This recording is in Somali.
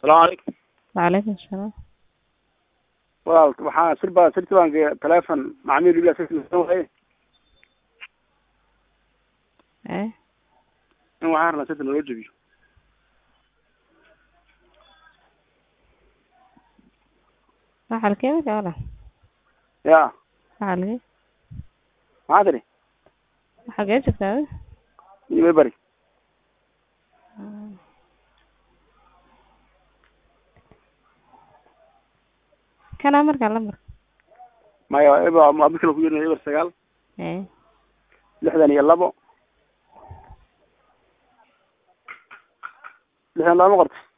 salaamu calaykum وعليكم السلام walaal waxaa sirba sirti baan telefon macmiil ila waye ايه in waxaan rabnaa sirta naloo jebiyo waxaa lakeenay wala ya waxaa lage maxaa tiri waxaa gee joogtaa adiga? imay bari kana markaa lambar maya eber waa mid kale ku yirina eber sagaal ee lixdan iyo labo lixdan laba ma qorta